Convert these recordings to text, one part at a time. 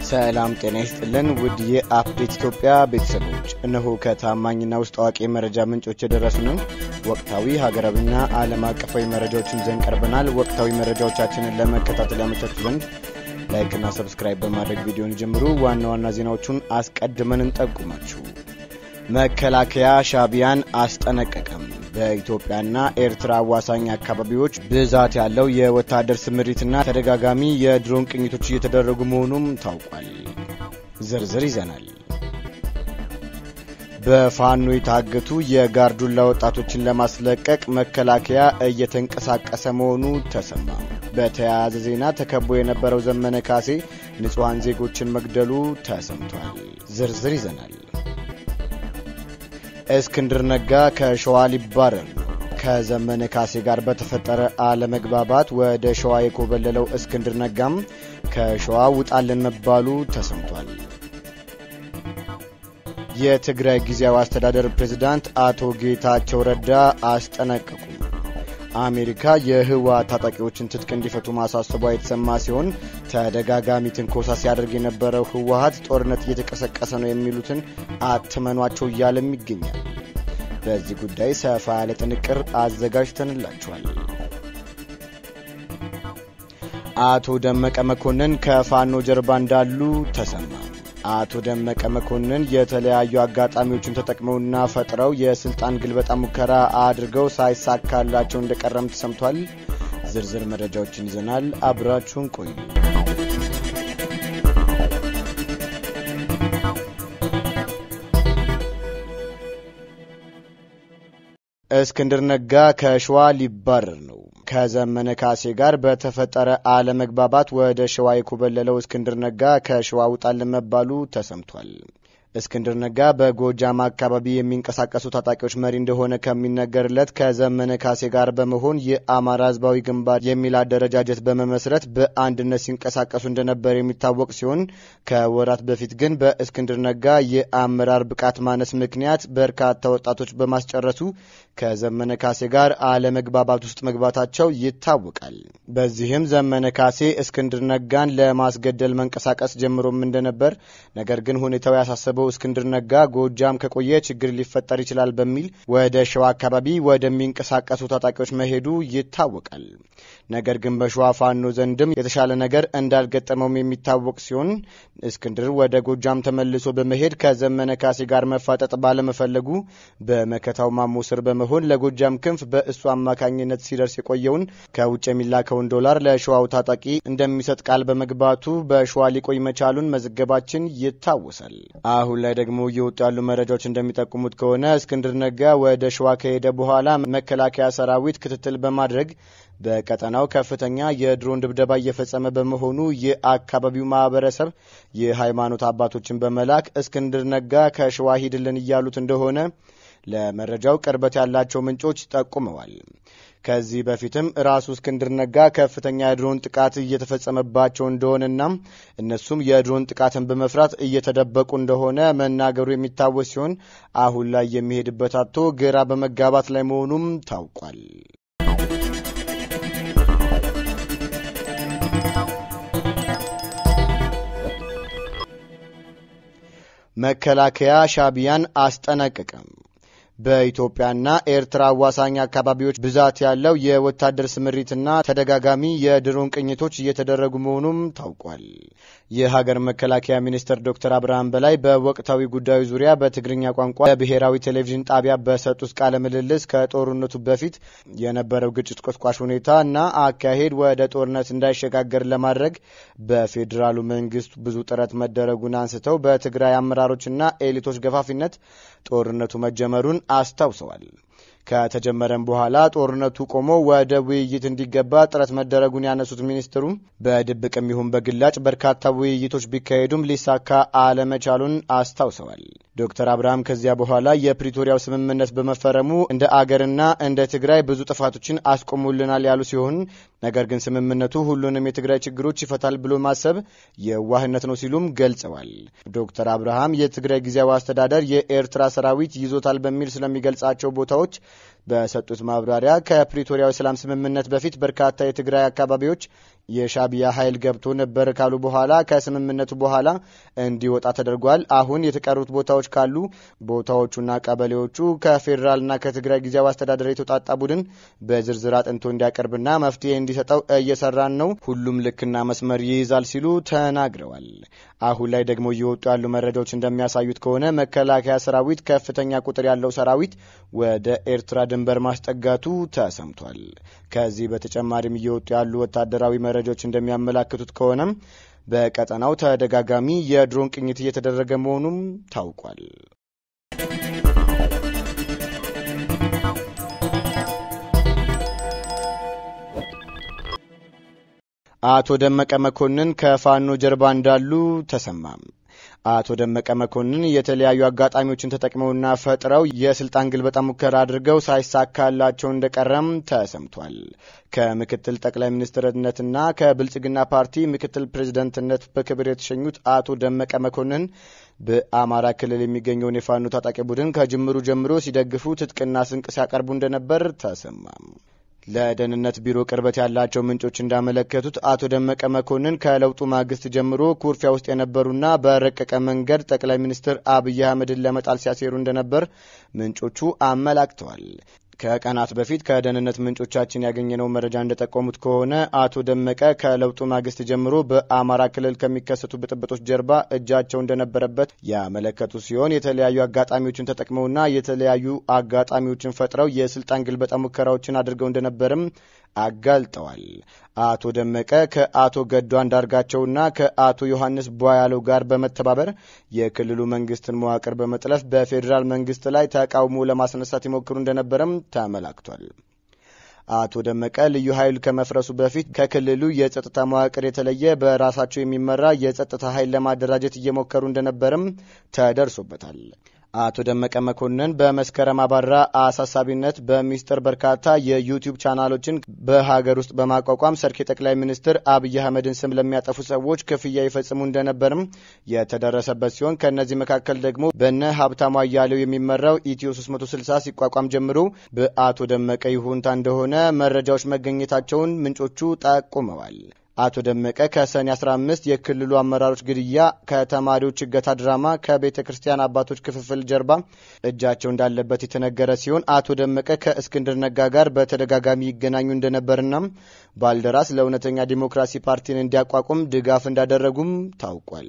ሰላም ጤና ይስጥልን ውድ የአፕዴት ኢትዮጵያ ቤተሰቦች፣ እነሆ ከታማኝና ውስጥ አዋቂ የመረጃ ምንጮች የደረሱንን ወቅታዊ ሀገራዊና ዓለም አቀፋዊ መረጃዎችን ይዘን ቀርበናል። ወቅታዊ መረጃዎቻችንን ለመከታተል ያመቻችሁ ዘንድ ላይክና ሰብስክራይብ በማድረግ ቪዲዮን ጀምሩ። ዋና ዋና ዜናዎቹን አስቀድመን እንጠቁማችሁ። መከላከያ ሻዕቢያን አስጠነቀቀም። በኢትዮጵያና ኤርትራ አዋሳኝ አካባቢዎች ብዛት ያለው የወታደር ስምሪትና ተደጋጋሚ የድሮን ቅኝቶች እየተደረጉ መሆኑም ታውቋል። ዝርዝር ይዘናል። በፋኖ የታገቱ የጋርዱላ ወጣቶችን ለማስለቀቅ መከላከያ እየተንቀሳቀሰ መሆኑ ተሰማ። በተያያዘ ዜና ተከቦ የነበረው ዘመነ ካሴ ንጹሐን ዜጎችን መግደሉ ተሰምቷል። ዝርዝር ይዘናል። እስክንድር ነጋ ከሸዋ ሊባረር ነው። ከዘመነ ካሴ ጋር በተፈጠረ አለመግባባት ወደ ሸዋ የኮበለለው እስክንድር ነጋም ከሸዋ ውጣልን መባሉ ተሰምቷል። የትግራይ ጊዜያዊ አስተዳደር ፕሬዝዳንት አቶ ጌታቸው ረዳ አስጠነቀቁ። አሜሪካ የህወሓት ታጣቂዎችን ትጥቅ እንዲፈቱ ማሳሰቧ የተሰማ ሲሆን ተደጋጋሚ ትንኮሳ ሲያደርግ የነበረው ህወሓት ጦርነት እየተቀሰቀሰ ነው የሚሉትን አትመኗቸው እያለም ይገኛል። በዚህ ጉዳይ ሰፋ ያለ ጥንቅር አዘጋጅተንላችኋል። አቶ ደመቀ መኮንን ከፋኖ ጀርባ እንዳሉ ተሰማ። አቶ ደመቀ መኮንን የተለያዩ አጋጣሚዎችን ተጠቅመውና ፈጥረው የስልጣን ግልበጣ ሙከራ አድርገው ሳይሳካላቸው እንደቀረም ተሰምቷል። ዝርዝር መረጃዎችን ይዘናል። አብራችሁን ቆዩ። እስክንድር ነጋ ከሸዋ ሊባረር ነው። ከዘመነ ካሴ ጋር በተፈጠረ አለመግባባት ወደ ሸዋ የኮበለለው እስክንድር ነጋ ከሸዋ ውጣልን መባሉ ተሰምቷል። እስክንድር ነጋ በጎጃም አካባቢ የሚንቀሳቀሱ ታጣቂዎች መሪ እንደሆነ ከሚነገርለት ከዘመነ ካሴ ጋር በመሆን የአማራ ሕዝባዊ ግንባር የሚል አደረጃጀት በመመስረት በአንድነት ሲንቀሳቀሱ እንደነበር የሚታወቅ ሲሆን ከወራት በፊት ግን በእስክንድር ነጋ የአመራር ብቃት ማነስ ምክንያት በርካታ ወጣቶች በማስጨረሱ ከዘመነ ካሴ ጋር አለመግባባት ውስጥ መግባታቸው ይታወቃል። በዚህም ዘመነ ካሴ እስክንድር ነጋን ለማስገደል መንቀሳቀስ ጀምሮም እንደነበር ነገር ግን ሁኔታው ያሳሰበው እስክንድር ነጋ ጎጃም ከቆየ ችግር ሊፈጠር ይችላል በሚል ወደ ሸዋ አካባቢ ወደሚንቀሳቀሱ ታጣቂዎች መሄዱ ይታወቃል። ነገር ግን በሸዋ ፋኖ ዘንድም የተሻለ ነገር እንዳልገጠመውም የሚታወቅ ሲሆን እስክንድር ወደ ጎጃም ተመልሶ በመሄድ ከዘመነ ካሴ ጋር መፋጠጥ ባለመፈለጉ በመከታው ማሞ ስር በመሆን ለጎጃም ክንፍ በእሱ አማካኝነት ሲደርስ የቆየውን ከውጭ የሚላከውን ዶላር ለሸዋው ታጣቂ እንደሚሰጥ ቃል በመግባቱ በሸዋ ሊቆይ መቻሉን መዘገባችን ይታወሳል። አሁን ላይ ደግሞ እየወጡ ያሉ መረጃዎች እንደሚጠቁሙት ከሆነ እስክንድር ነጋ ወደ ሸዋ ከሄደ በኋላ መከላከያ ሰራዊት ክትትል በማድረግ በቀጠናው ከፍተኛ የድሮን ድብደባ እየፈጸመ በመሆኑ የአካባቢው ማህበረሰብ የሃይማኖት አባቶችን በመላክ እስክንድር ነጋ ከሸዋ ሂድልን እያሉት እንደሆነ ለመረጃው ቅርበት ያላቸው ምንጮች ጠቁመዋል። ከዚህ በፊትም ራሱ እስክንድር ነጋ ከፍተኛ የድሮን ጥቃት እየተፈጸመባቸው እንደሆነና እነሱም የድሮን ጥቃትን በመፍራት እየተደበቁ እንደሆነ መናገሩ የሚታወስ ሲሆን አሁን ላይ የሚሄድበት አቶ ግራ በመጋባት ላይ መሆኑም ታውቋል። መከላከያ ሻዕቢያን አስጠነቀቀም። በኢትዮጵያና ኤርትራ አዋሳኝ አካባቢዎች ብዛት ያለው የወታደር ስምሪትና ተደጋጋሚ የድሮን ቅኝቶች እየተደረጉ መሆኑም ታውቋል። የሀገር መከላከያ ሚኒስትር ዶክተር አብርሃም በላይ በወቅታዊ ጉዳዩ ዙሪያ በትግርኛ ቋንቋ ለብሔራዊ ቴሌቪዥን ጣቢያ በሰጡት ቃለ ምልልስ ከጦርነቱ በፊት የነበረው ግጭት ቆስቋሽ ሁኔታ እና አካሄድ ወደ ጦርነት እንዳይሸጋገር ለማድረግ በፌዴራሉ መንግስት ብዙ ጥረት መደረጉን አንስተው በትግራይ አመራሮችና ኤሊቶች ገፋፊነት ጦርነቱ መጀመሩን አስታውሰዋል። ከተጀመረም በኋላ ጦርነቱ ቆሞ ወደ ውይይት እንዲገባ ጥረት መደረጉን ያነሱት ሚኒስትሩም በድብቅም ይሁን በግላጭ በርካታ ውይይቶች ቢካሄዱም ሊሳካ አለመቻሉን አስታውሰዋል። ዶክተር አብርሃም ከዚያ በኋላ የፕሪቶሪያው ስምምነት በመፈረሙ እንደ አገርና እንደ ትግራይ ብዙ ጥፋቶችን አስቆሙልናል ያሉ ሲሆን ነገር ግን ስምምነቱ ሁሉንም የትግራይ ችግሮች ይፈታል ብሎ ማሰብ የዋህነት ነው ሲሉም ገልጸዋል። ዶክተር አብርሃም የትግራይ ጊዜያዊ አስተዳደር የኤርትራ ሰራዊት ይዞታል በሚል ስለሚገልጻቸው ቦታዎች በሰጡት ማብራሪያ ከፕሪቶሪያው ሰላም ስምምነት በፊት በርካታ የትግራይ አካባቢዎች የሻቢያ ኃይል ገብቶ ነበር ካሉ በኋላ ከስምምነቱ በኋላ እንዲወጣ ተደርጓል። አሁን የተቀሩት ቦታዎች ካሉ ቦታዎቹና ቀበሌዎቹ ከፌዴራልና ከትግራይ ጊዜያዊ አስተዳደር የተውጣጣ ቡድን በዝርዝር አጥንቶ እንዲያቀርብና መፍትሄ እንዲሰጠው እየሰራን ነው። ሁሉም ልክና መስመር ይይዛል ሲሉ ተናግረዋል። አሁን ላይ ደግሞ እየወጡ ያሉ መረጃዎች እንደሚያሳዩት ከሆነ መከላከያ ሰራዊት ከፍተኛ ቁጥር ያለው ሰራዊት ወደ ኤርትራ ድንበር ማስጠጋቱ ተሰምቷል። ከዚህ በተጨማሪም እየወጡ ያሉ ወታደራዊ መረጃዎች እንደሚያመላክቱት ከሆነም በቀጠናው ተደጋጋሚ የድሮን ቅኝት እየተደረገ መሆኑም ታውቋል። አቶ ደመቀ መኮንን ከፋኖ ጀርባ እንዳሉ ተሰማም። አቶ ደመቀ መኮንን የተለያዩ አጋጣሚዎችን ተጠቅመውና ፈጥረው የስልጣን ግልበጣ ሙከራ አድርገው ሳይሳካላቸው እንደቀረም ተሰምቷል። ከምክትል ጠቅላይ ሚኒስትርነትና ከብልጽግና ፓርቲ ምክትል ፕሬዝደንትነት በክብር የተሸኙት አቶ ደመቀ መኮንን በአማራ ክልል የሚገኘውን የፋኖ ታጣቂ ቡድን ከጅምሩ ጀምሮ ሲደግፉ ትጥቅና ስንቅ ሲያቀርቡ እንደነበር ተሰማም። ለደህንነት ቢሮ ቅርበት ያላቸው ምንጮች እንዳመለከቱት አቶ ደመቀ መኮንን ከለውጡ ማግስት ጀምሮ ኩርፊያ ውስጥ የነበሩና በረቀቀ መንገድ ጠቅላይ ሚኒስትር አብይ አህመድን ለመጣል ሲያሴሩ እንደነበር ምንጮቹ አመላክተዋል። ከቀናት በፊት ከደህንነት ምንጮቻችን ያገኘነው መረጃ እንደጠቆሙት ከሆነ አቶ ደመቀ ከለውጡ ማግስት ጀምሮ በአማራ ክልል ከሚከሰቱ ብጥብጦች ጀርባ እጃቸው እንደነበረበት ያመለከቱ ሲሆን የተለያዩ አጋጣሚዎችን ተጠቅመውና የተለያዩ አጋጣሚዎችን ፈጥረው የስልጣን ግልበጣ ሙከራዎችን አድርገው እንደነበርም አጋልጠዋል። አቶ ደመቀ ከአቶ ገዱ አንዳርጋቸውና ከአቶ ዮሐንስ ቧያለው ጋር በመተባበር የክልሉ መንግስትን መዋቅር በመጥለፍ በፌዴራል መንግስት ላይ ተቃውሞ ለማስነሳት ይሞክሩ እንደነበረም ተመላክቷል። አቶ ደመቀ ልዩ ኃይል ከመፍረሱ በፊት ከክልሉ የጸጥታ መዋቅር የተለየ በራሳቸው የሚመራ የጸጥታ ኃይል ለማደራጀት እየሞከሩ እንደነበርም ተደርሶበታል። አቶ ደመቀ መኮንን በመስከረም አባራ አሳሳቢነት በሚስጥር በርካታ የዩቲዩብ ቻናሎችን በሀገር ውስጥ በማቋቋም ሰርክ የጠቅላይ ሚኒስትር አብይ አህመድን ስም ለሚያጠፉ ሰዎች ክፍያ ይፈጽሙ እንደነበርም የተደረሰበት ሲሆን ከእነዚህ መካከል ደግሞ በነ ሀብታሙ አያሌው የሚመራው ኢትዮ 360 ሲቋቋም ጀምሮ በአቶ ደመቀ ይሁንታ እንደሆነ መረጃዎች መገኘታቸውን ምንጮቹ ጠቁመዋል። አቶ ደመቀ ከሰኔ 15 የክልሉ አመራሮች ግድያ፣ ከተማሪዎች እገታ ድራማ፣ ከቤተ ክርስቲያን አባቶች ክፍፍል ጀርባ እጃቸው እንዳለበት የተነገረ ሲሆን አቶ ደመቀ ከእስክንድር ነጋ ጋር በተደጋጋሚ ይገናኙ እንደነበርና ባልደራስ ለእውነተኛ ዲሞክራሲ ፓርቲን እንዲያቋቁም ድጋፍ እንዳደረጉም ታውቋል።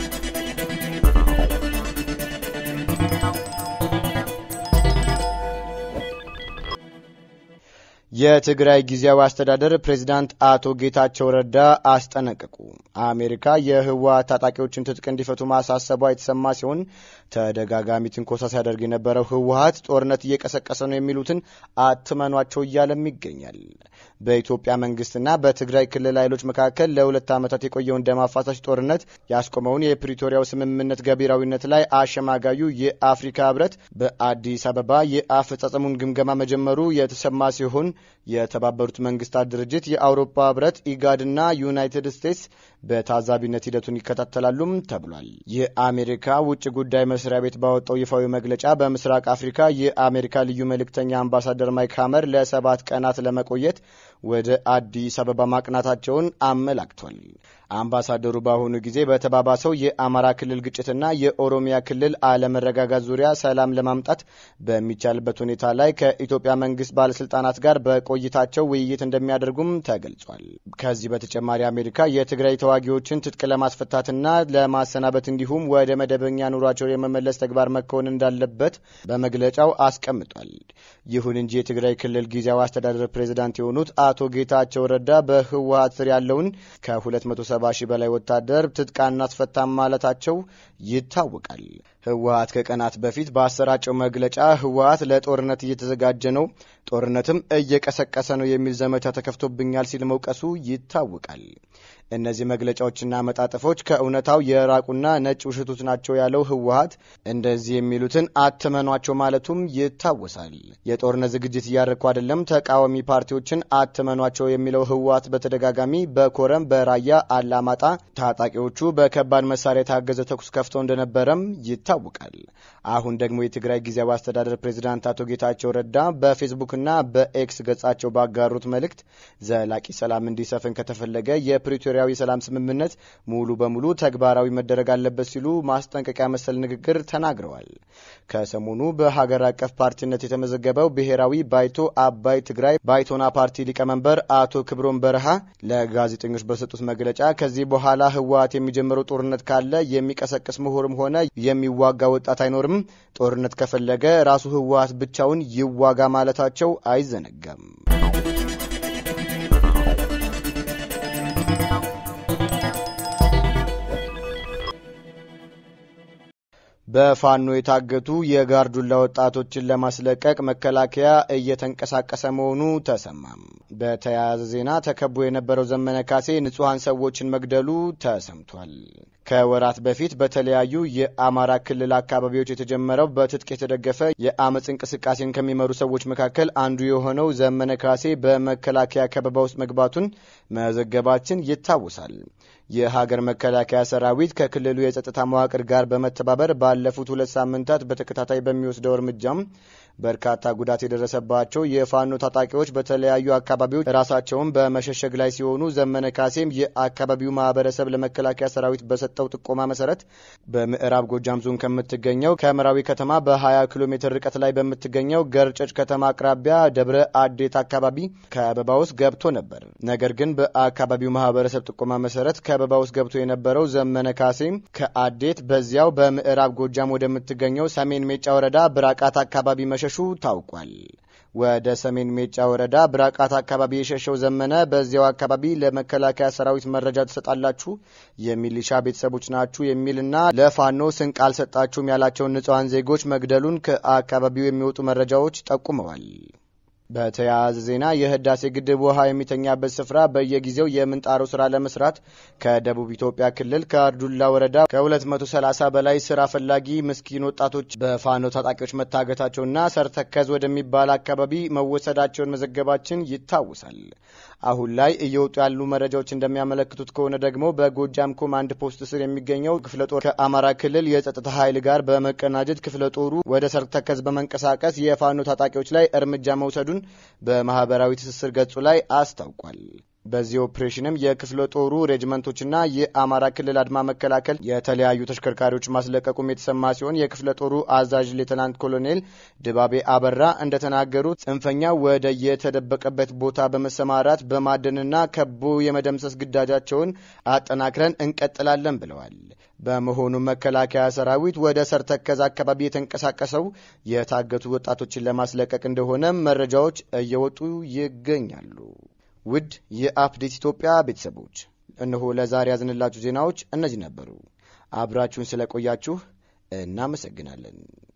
የትግራይ ጊዜያዊ አስተዳደር ፕሬዚዳንት አቶ ጌታቸው ረዳ አስጠነቀቁ። አሜሪካ የህወሓት ታጣቂዎችን ትጥቅ እንዲፈቱ ማሳሰቧ የተሰማ ሲሆን ተደጋጋሚ ትንኮሳ ሲያደርግ የነበረው ህወሓት ጦርነት እየቀሰቀሰ ነው የሚሉትን አትመኗቸው እያለም ይገኛል። በኢትዮጵያ መንግስትና በትግራይ ክልል ኃይሎች መካከል ለሁለት ዓመታት የቆየውን ደም አፋሳሽ ጦርነት ያስቆመውን የፕሪቶሪያው ስምምነት ገቢራዊነት ላይ አሸማጋዩ የአፍሪካ ህብረት በአዲስ አበባ የአፈጻጸሙን ግምገማ መጀመሩ የተሰማ ሲሆን የተባበሩት መንግስታት ድርጅት፣ የአውሮፓ ህብረት፣ ኢጋድና ዩናይትድ ስቴትስ በታዛቢነት ሂደቱን ይከታተላሉም ተብሏል። የአሜሪካ ውጭ ጉዳይ መስሪያ ቤት ባወጣው ይፋዊ መግለጫ በምስራቅ አፍሪካ የአሜሪካ ልዩ መልእክተኛ አምባሳደር ማይክ ሀመር ለሰባት ቀናት ለመቆየት ወደ አዲስ አበባ ማቅናታቸውን አመላክቷል። አምባሳደሩ በአሁኑ ጊዜ በተባባሰው የአማራ ክልል ግጭትና የኦሮሚያ ክልል አለመረጋጋት ዙሪያ ሰላም ለማምጣት በሚቻልበት ሁኔታ ላይ ከኢትዮጵያ መንግስት ባለስልጣናት ጋር በቆይታቸው ውይይት እንደሚያደርጉም ተገልጿል። ከዚህ በተጨማሪ አሜሪካ የትግራይ ተዋጊዎችን ትጥቅ ለማስፈታትና ለማሰናበት እንዲሁም ወደ መደበኛ ኑሯቸው የመመለስ ተግባር መከወን እንዳለበት በመግለጫው አስቀምጧል። ይሁን እንጂ የትግራይ ክልል ጊዜያዊ አስተዳደር ፕሬዚዳንት የሆኑት አቶ ጌታቸው ረዳ በህወሀት ስር ያለውን ከ270 ሺህ በላይ ወታደር ትጥቅ አናስፈታም ማለታቸው ይታወቃል። ህወሀት ከቀናት በፊት በአሰራጨው መግለጫ ህወሀት ለጦርነት እየተዘጋጀ ነው፣ ጦርነትም እየቀሰቀሰ ነው የሚል ዘመቻ ተከፍቶብኛል ሲል መውቀሱ ይታወቃል። እነዚህ መግለጫዎችና መጣጥፎች ከእውነታው የራቁና ነጭ ውሸቶች ናቸው ያለው ህወሀት እንደዚህ የሚሉትን አትመኗቸው ማለቱም ይታወሳል። የጦርነት ዝግጅት እያደረግኩ አይደለም፣ ተቃዋሚ ፓርቲዎችን አትመኗቸው የሚለው ህወሀት በተደጋጋሚ በኮረም፣ በራያ አላማጣ ታጣቂዎቹ በከባድ መሳሪያ የታገዘ ተኩስ ከፍተው እንደነበረም ይታወቃል። አሁን ደግሞ የትግራይ ጊዜያዊ አስተዳደር ፕሬዚዳንት አቶ ጌታቸው ረዳ በፌስቡክና በኤክስ ገጻቸው ባጋሩት መልእክት ዘላቂ ሰላም እንዲሰፍን ከተፈለገ የፕሪቶሪያዊ ሰላም ስምምነት ሙሉ በሙሉ ተግባራዊ መደረግ አለበት ሲሉ ማስጠንቀቂያ መሰል ንግግር ተናግረዋል። ከሰሞኑ በሀገር አቀፍ ፓርቲነት የተመዘገበው ብሔራዊ ባይቶ አባይ ትግራይ ባይቶና ፓርቲ ሊቀመንበር አቶ ክብሮም በረሃ ለጋዜጠኞች በሰጡት መግለጫ ከዚህ በኋላ ህወሓት የሚጀምረው ጦርነት ካለ የሚቀሰቅስ ምሁርም ሆነ የሚዋጋ ወጣት አይኖርም ጦርነት ከፈለገ ራሱ ህወሓት ብቻውን ይዋጋ ማለታቸው አይዘነጋም። በፋኖ የታገቱ የጋርዱላ ወጣቶችን ለማስለቀቅ መከላከያ እየተንቀሳቀሰ መሆኑ ተሰማም። በተያያዘ ዜና ተከቦ የነበረው ዘመነ ካሴ ንጹሐን ሰዎችን መግደሉ ተሰምቷል። ከወራት በፊት በተለያዩ የአማራ ክልል አካባቢዎች የተጀመረው በትጥቅ የተደገፈ የአመፅ እንቅስቃሴን ከሚመሩ ሰዎች መካከል አንዱ የሆነው ዘመነ ካሴ በመከላከያ ከበባ ውስጥ መግባቱን መዘገባችን ይታወሳል። የሀገር መከላከያ ሰራዊት ከክልሉ የጸጥታ መዋቅር ጋር በመተባበር ባለፉት ሁለት ሳምንታት በተከታታይ በሚወስደው እርምጃም በርካታ ጉዳት የደረሰባቸው የፋኖ ታጣቂዎች በተለያዩ አካባቢዎች ራሳቸውን በመሸሸግ ላይ ሲሆኑ ዘመነ ካሴም የአካባቢው ማህበረሰብ ለመከላከያ ሰራዊት በሰጠው ጥቆማ መሰረት በምዕራብ ጎጃም ዞን ከምትገኘው ከምዕራዊ ከተማ በ20 ኪሎ ሜትር ርቀት ላይ በምትገኘው ገርጨጭ ከተማ አቅራቢያ ደብረ አዴት አካባቢ ከበባ ውስጥ ገብቶ ነበር። ነገር ግን በአካባቢው ማህበረሰብ ጥቆማ መሰረት ከበባ ውስጥ ገብቶ የነበረው ዘመነ ካሴም ከአዴት በዚያው በምዕራብ ጎጃም ወደምትገኘው ሰሜን ሜጫ ወረዳ ብራቃት አካባቢ መሸ ሹ ታውቋል። ወደ ሰሜን ሜጫ ወረዳ ብራቃት አካባቢ የሸሸው ዘመነ በዚያው አካባቢ ለመከላከያ ሰራዊት መረጃ ትሰጣላችሁ፣ የሚሊሻ ቤተሰቦች ናችሁ የሚልና ለፋኖ ስንቅ አልሰጣችሁም ያላቸውን ንጹሐን ዜጎች መግደሉን ከአካባቢው የሚወጡ መረጃዎች ጠቁመዋል። በተያያዘ ዜና የህዳሴ ግድብ ውሃ የሚተኛበት ስፍራ በየጊዜው የምንጣሩ ስራ ለመስራት ከደቡብ ኢትዮጵያ ክልል ከአርዱላ ወረዳ ከ230 በላይ ስራ ፈላጊ ምስኪን ወጣቶች በፋኖ ታጣቂዎች መታገታቸውና ሰርተከዝ ወደሚባል አካባቢ መወሰዳቸውን መዘገባችን ይታወሳል። አሁን ላይ እየወጡ ያሉ መረጃዎች እንደሚያመለክቱት ከሆነ ደግሞ በጎጃም ኮማንድ ፖስት ስር የሚገኘው ክፍለ ጦር ከአማራ ክልል የጸጥታ ኃይል ጋር በመቀናጀት ክፍለ ጦሩ ወደ ሰርተከዝ በመንቀሳቀስ የፋኖ ታጣቂዎች ላይ እርምጃ መውሰዱን በማህበራዊ ትስስር ገጹ ላይ አስታውቋል። በዚህ ኦፕሬሽንም የክፍለ ጦሩ ሬጅመንቶችና የአማራ ክልል አድማ መከላከል የተለያዩ ተሽከርካሪዎች ማስለቀቁም የተሰማ ሲሆን የክፍለ ጦሩ አዛዥ ሌተናንት ኮሎኔል ድባቤ አበራ እንደተናገሩት ጽንፈኛው ወደ የተደበቀበት ቦታ በመሰማራት በማደንና ከቦ የመደምሰስ ግዳጃቸውን አጠናክረን እንቀጥላለን ብለዋል። በመሆኑም መከላከያ ሰራዊት ወደ ሰርተከዝ አካባቢ የተንቀሳቀሰው የታገቱ ወጣቶችን ለማስለቀቅ እንደሆነ መረጃዎች እየወጡ ይገኛሉ። ውድ የአፕዴት ኢትዮጵያ ቤተሰቦች እነሆ ለዛሬ ያዝንላችሁ ዜናዎች እነዚህ ነበሩ። አብራችሁን ስለቆያችሁ እናመሰግናለን።